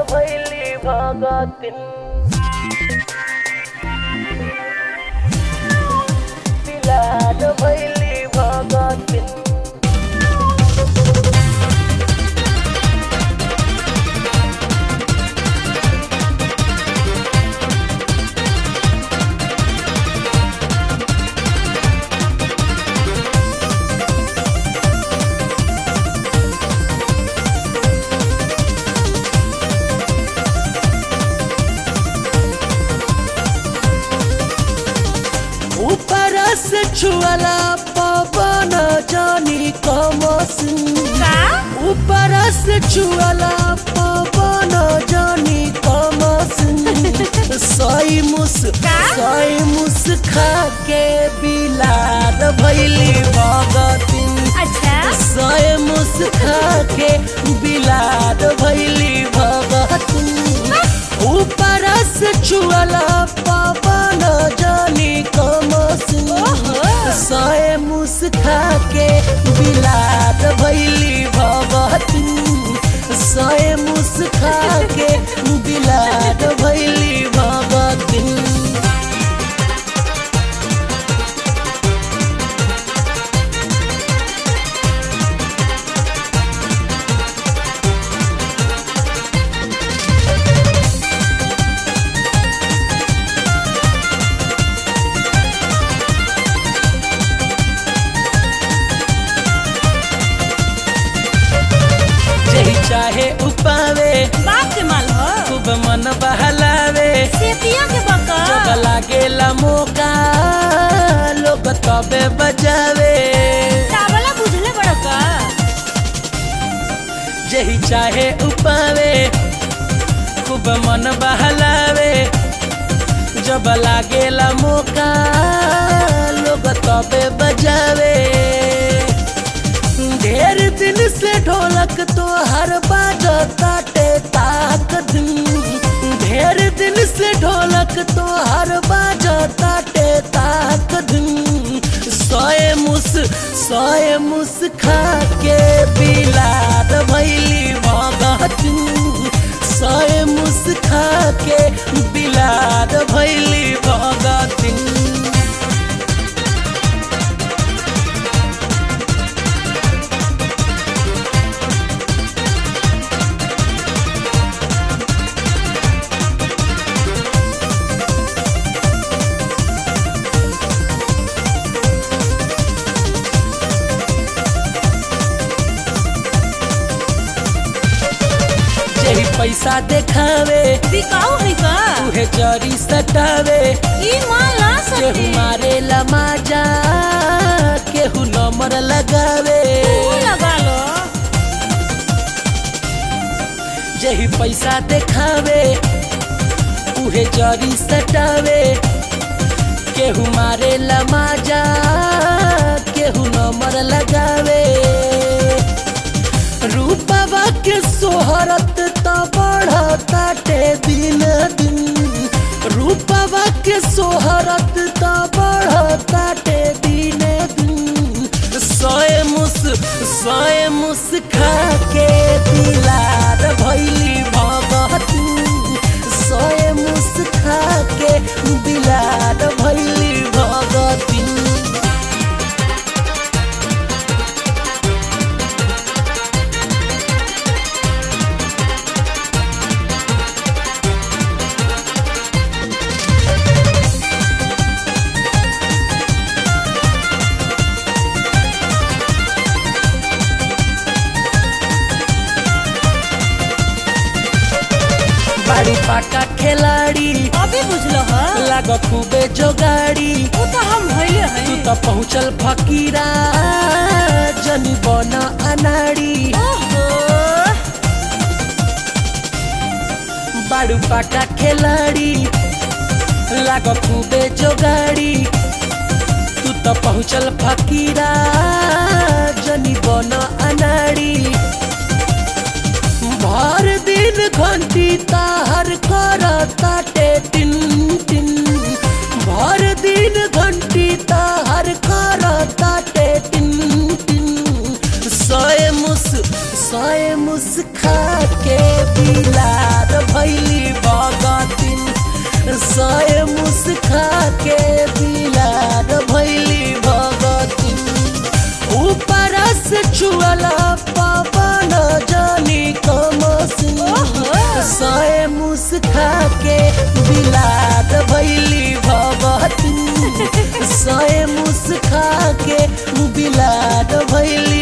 भैली भगतिन बिलाद भैली भगतिन ऊपर से छुअला पवन जानी कमसिन का ऊपर से छुअला पवन जानी कमसिन सई मुस का? सई मुस खा के बिलाद भैली भगतिन अच्छा सय मुस खा के बिलाद भैली भगतिन ऊपर से छुअला पवन जानी कमसिन सय मुस खा के बिलाद भैली भगतिन सय मुस खा के बिलाद भैली भगतिन जही चाहे उपावे बाप के माल हो खूब मन बहलावे सेतिया के बका जब लागेला मौका लोग तबे बजावे चावला बुझले बड़का जही चाहे उपावे खूब मन बहलावे जब लागेला मौका लोग तबे बजावे ढेर दिन से ढोलक तो हर बाजताटे ताक दिन ढेर दिन से ढोलक तो हर बाजताटे ताक दिन सोए मुस सोए मुस खा के बिलाद भैली भगतिन सोए मुस खा के बिलाद भैली भगतिन जही पैसा देखावे बिकाऊ है का तुहे जरी सटावे ई माल ना केहू सके मारे लमाजा केहू नंबर लगावे तू लगा लो जही पैसा देखावे उहे जरी सटावे केहू मारे लमाजा केहू नंबर लगावे रूपवा के सोहरत त बढ़ताटे दिन दिन रूपवा के सोहरत त बढ़ताटे दिन दिन सोए मुस सोए मुस खा के दिलार भैली भगतिन सोए मुस खा के दिलार भैली भगतिन बाड़ी पाका खिलाड़ी अभी बुझलो हो लाग खूबे जोगाड़ी वो तो हम भइले तू हैं त पहुँचल फकीरा जनी बन अनाड़ी ओहो बाड़ू पाका खिलाड़ी लाग खूबे जोगाड़ी तू त पहुँचल फकीरा जनी बन अनाड़ी भर दिन घंटी ताहर कर ताटे टिन टिन भर दिन घंटी ताहर कर ताटे टिन टिन सोए मुस सोए मुस खा के बिलार भैली भगतिन सय मुस्खा के बिलार भैली भगतिन ऊपर से छुअला पवन जानी कमसिन सय मुस्खा के बिलार भैली भगतिन सय मुस्खा के बिलार भैली